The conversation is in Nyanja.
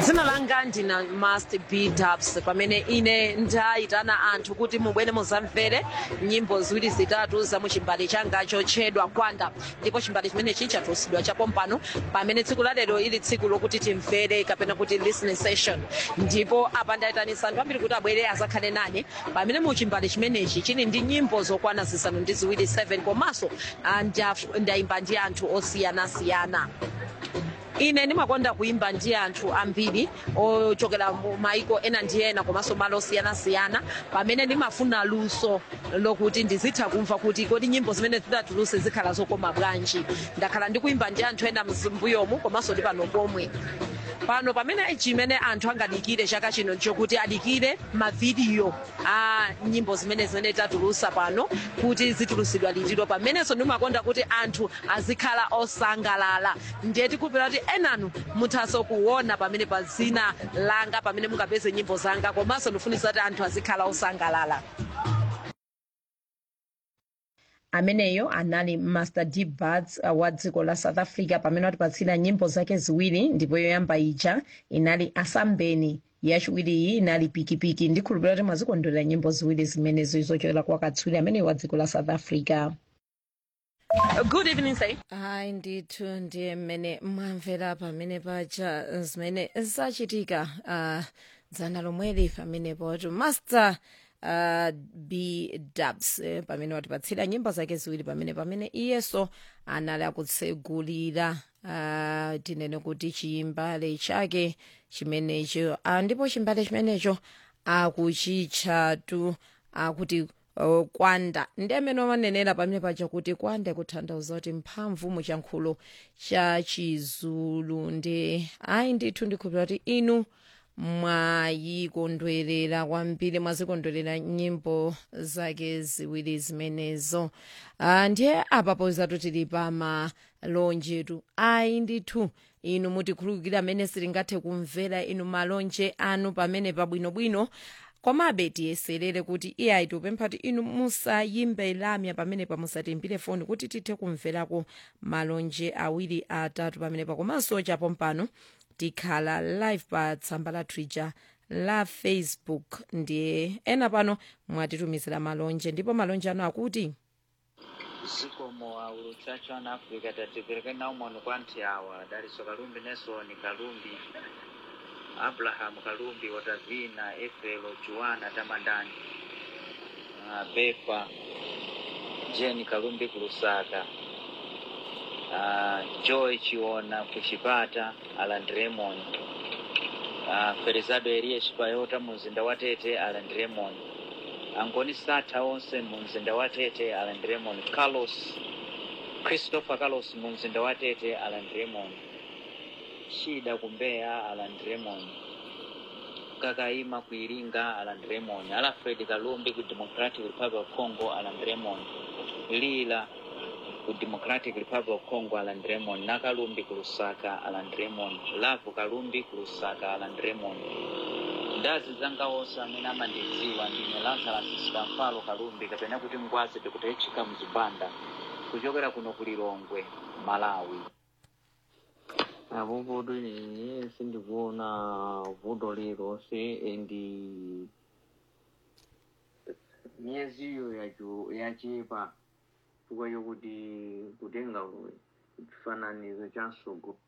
dzina langa ndina must be dubs pamene ine ndayitana anthu kuti mubwere muzamvere nyimbo ziwiri zitatu za muchimbale changa chotchedwa kwanda ndipo chimbale chimenechi chatulutsidwa chapompano pamene tsiku la lero ili tsiku lokuti timvere kapena kuti listening session ndipo apa ndayitanisa anthu ambiri kuti abwere azakhale nane pamene muchimbale chimenechi chili ndi nyimbo zokwana zisanu ndi ziwiri 7 komanso ah, ndaf- ndayimba ndi anthu osiyanasiyana ine ndimakonda kuimba ndi anthu ambiri ochokera mu maiko ena ndi ena komanso malo osiyanasiyana pamene ndimafuna luso lokuti ndizitha kumva kuti kodi nyimbo zimene zidatuluse zikhala zokoma bwanji ndakhala ndikuimba ndi anthu ena mzimbuyomu komanso ndi pano pomwe pano pamene chimene anthu angadikire chaka chino chokuti adikire mavidiyo a nyimbo zimene zimene tatulusa pano kuti zitulusidwa litiro pamenenso ndimakonda kuti anthu azikhala osangalala ndiye tikupira kuti enanu muthaso kuona pamene pa zina langa pamene mungapeze nyimbo zanga komanso ndifunisa kuti anthu azikhala osangalala ameneyo anali master d buds uh, wa dziko la south africa pamene watipatsira nyimbo zake ziwiri ndipo yoyamba ija inali asambeni yachiwiri iyi inali pikipiki ndikhulupirira kuti mwazikondwerera nyimbo ziwiri zimenezo zochokera kwa katswiri ameneyo wa dziko la south africa good evening say hayi ndithu ndiye mmene mwamvera pamene paja zimene zachitika uh, dzana lomweli pamenepo tu master uh, b dubs eh, pamene watipatsira nyimbo zake ziwiri pamene pamene iyeso anali akutsegulira uh, tinene kuti chimbale chake chimenecho uh, ndipo chimbale chimenecho akuchitchatu akuti uh, kwanda ndi amene amanenera pamene paja kuti kwanda kutanthauza kuti mphamvu muchankhulo cha chizulu ndi ayi ndithu ndikhulupira kuti inu mwayikondwerera kwambiri mwazikondwerera nyimbo zake ziwiri zimenezo uh, ndiye apapo zatu tili pa malonjetu ayi ndithu inu mutikhululukira amene sitingathe kumvera inu malonje anu pamene pabwinobwino komabe tiyeserere kuti iyayi tikupempha kuti inu musayimbe lamya pamene pamusatimbire foni kuti tithe kumverako malonje awiri atatu pamenepa komanso chapompano tikhala live pa tsamba la twitter la facebook ndiye ena pano mwatitumizira malonje ndipo malonje anu akuti zikomo wa uluchacho ana africa tatipereke nawo mono kwa anthu awa daliso kalumbi nelson kalumbi abrahamu kalumbi watavina efelo juana tamandani uh, befa jeni kalumbi kulusaka uh, joy chiona kuchipata aland raymond uh, ferizado eliye chipayota mu mzinda wa tete aland raymond angoni satha onse mu mzinda wa tete aland raymond carlos christopher carlos mu mzinda wa tete aland raymond shida kumbeya aland raymond kakaima kuiringa aland raymond alfred kalumbi ku democratic republic of congo aland raymond lila ku democratic republic of congo aland raymond nakalumbi ku lusaka aland raymond lavu kalumbi ku lusaka aland raymond ndazi zanga onse amene amandidziwa ndine lazarus sikamfalo kalumbi kapena kuti ngwazi tikutechika mzibanda kuchokera kuno ku lilongwe malawi apo poto ine sindikuona vuto lilonse endi miyeziyo yacho yachepa chifukwa chokuti kutenga chifananizo cha msogoleri